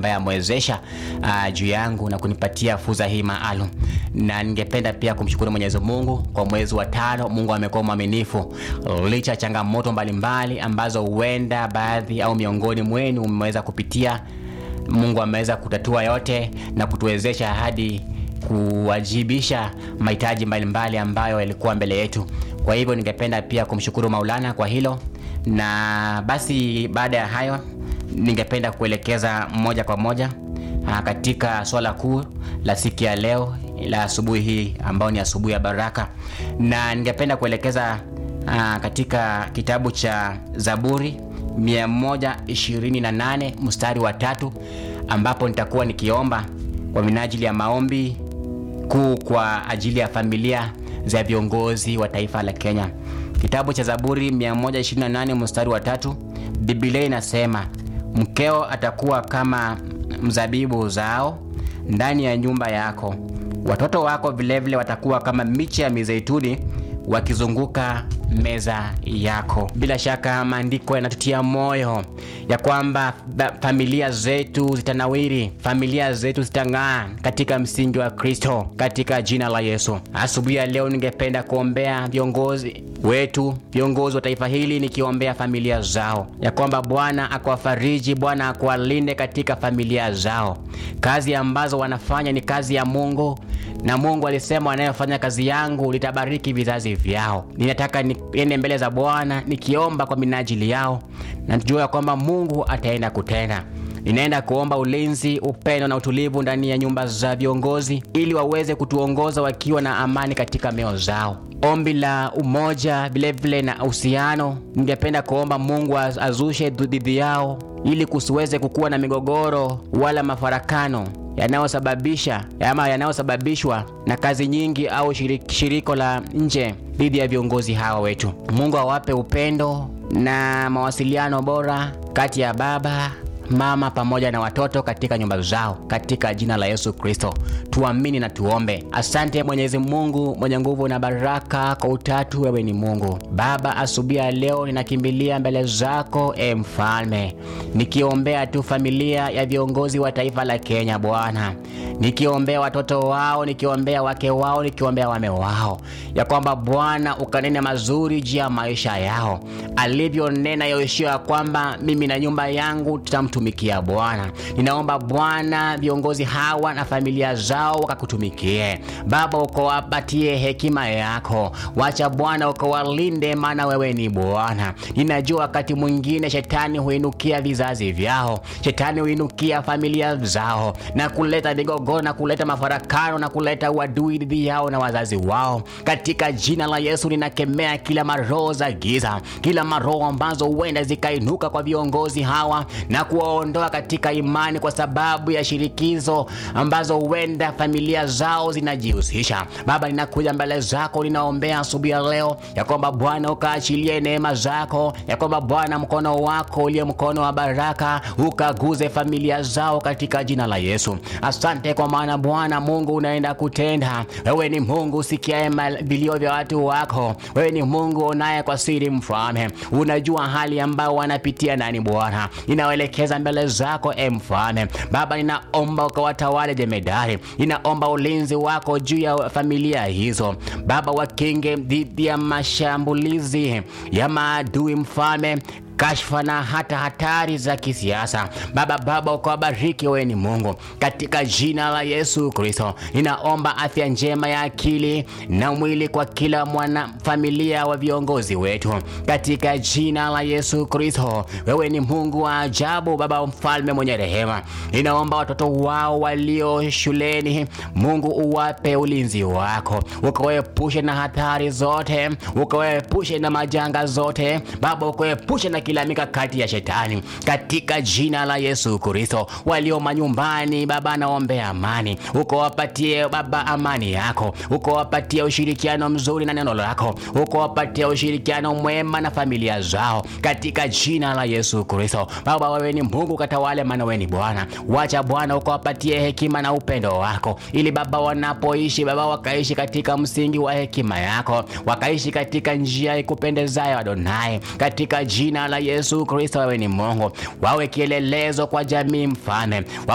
ambaye amewezesha uh, juu yangu na kunipatia fursa hii maalum, na ningependa pia kumshukuru Mwenyezi Mungu kwa mwezi wa tano. Mungu amekuwa mwaminifu licha ya changamoto mbalimbali ambazo huenda baadhi au miongoni mwenu mmeweza kupitia. Mungu ameweza kutatua yote na kutuwezesha hadi kuwajibisha mahitaji mbalimbali ambayo yalikuwa mbele yetu. Kwa hivyo ningependa pia kumshukuru Maulana kwa hilo, na basi baada ya hayo ningependa kuelekeza moja kwa moja aa, katika swala kuu la siku ya leo la asubuhi hii ambayo ni asubuhi ya baraka, na ningependa kuelekeza aa, katika kitabu cha Zaburi 128 mstari wa tatu ambapo nitakuwa nikiomba kwa minajili ya maombi kuu kwa ajili ya familia za viongozi wa taifa la Kenya. Kitabu cha Zaburi 128 mstari wa tatu, Biblia inasema mkeo atakuwa kama mzabibu zao ndani ya nyumba yako, watoto wako vilevile watakuwa kama miche ya mizeituni wakizunguka meza yako. Bila shaka maandiko yanatutia moyo ya kwamba familia zetu zitanawiri, familia zetu zitang'aa katika msingi wa Kristo, katika jina la Yesu. Asubuhi ya leo ningependa kuombea viongozi wetu, viongozi wa taifa hili, nikiombea familia zao, ya kwamba Bwana akuwafariji, Bwana akuwalinde katika familia zao. Kazi ambazo wanafanya ni kazi ya Mungu na Mungu alisema wanayofanya kazi yangu litabariki vizazi vyao. Ninataka niende mbele za Bwana nikiomba kwa minajili yao, na tujua ya kwamba Mungu ataenda kutenda. Ninaenda kuomba ulinzi, upendo na utulivu ndani ya nyumba za viongozi, ili waweze kutuongoza wakiwa na amani katika mioyo zao. Ombi la umoja vilevile na uhusiano, ningependa kuomba Mungu azushe dhidi yao, ili kusiweze kukuwa na migogoro wala mafarakano yanayosababisha ama yanayosababishwa na kazi nyingi au shirik, shiriko la nje dhidi ya viongozi hawa wetu. Mungu awape upendo na mawasiliano bora kati ya baba mama pamoja na watoto katika nyumba zao, katika jina la Yesu Kristo tuamini na tuombe. Asante Mwenyezi Mungu mwenye nguvu na baraka, kwa utatu wewe ni Mungu Baba. Asubuhi ya leo ninakimbilia mbele zako e Mfalme, nikiombea tu familia ya viongozi wa taifa la Kenya Bwana, nikiombea watoto wao, nikiombea wake wao, nikiombea wame wao, ya kwamba Bwana ukanene mazuri juu ya maisha yao, alivyonena Yoshua ya kwamba mimi na nyumba yangu tutam tumikia Bwana. Ninaomba Bwana viongozi hawa na familia zao wakakutumikie Baba, ukawapatie hekima yako, wacha Bwana ukawalinde, maana wewe ni Bwana. Ninajua wakati mwingine shetani huinukia vizazi vyao, shetani huinukia familia zao na kuleta migogoro na kuleta mafarakano na kuleta uadui dhidi yao na wazazi wao. Katika jina la Yesu ninakemea kila maroho za giza, kila maroho ambazo huenda zikainuka kwa viongozi hawa na kuwaondoa katika imani kwa sababu ya shirikizo ambazo huenda familia zao zinajihusisha. Baba, ninakuja mbele zako, ninaombea asubuhi ya leo ya kwamba Bwana ukaachilie neema zako, ya kwamba Bwana mkono wako uliye mkono wa baraka ukaguze familia zao katika jina la Yesu. Asante kwa maana Bwana Mungu unaenda kutenda. Wewe ni Mungu usikiaye vilio vya watu wako, wewe ni Mungu unaye kwa siri, Mfalme, unajua hali ambayo wanapitia ndani. Bwana inaelekeza mbele zako e Mfalme. Baba, ninaomba ukawatawale jemedari, ninaomba ulinzi wako juu ya familia hizo Baba, wakinge dhidi ya mashambulizi ya maadui Mfalme kashfa na hata hatari za kisiasa Baba. Baba, ukawabariki, wewe ni Mungu, katika jina la Yesu Kristo. Ninaomba afya njema ya akili na mwili kwa kila mwana familia wa viongozi wetu, katika jina la Yesu Kristo. Wewe ni Mungu wa ajabu, Baba mfalme mwenye rehema. Ninaomba watoto wao walio shuleni, Mungu uwape ulinzi wako, ukawaepushe na hatari zote, ukawaepushe na majanga zote Baba, ukawaepushe na kila mikakati ya shetani katika jina la Yesu Kristo. Walio manyumbani Baba, naombea amani, ukawapatie Baba amani yako, ukawapatie ushirikiano mzuri na neno lako, ukawapatie ushirikiano mwema na familia zao katika jina la Yesu Kristo. Baba, wewe ni Mungu, katawale, maana wewe ni Bwana. Wacha Bwana ukawapatie hekima na upendo wako, ili Baba wanapoishi Baba wakaishi katika msingi wa hekima yako, wakaishi katika njia ikupendezayo Adonai, katika jina la Yesu Kristo. Wewe ni Mungu, wawe kielelezo kwa jamii, mfalme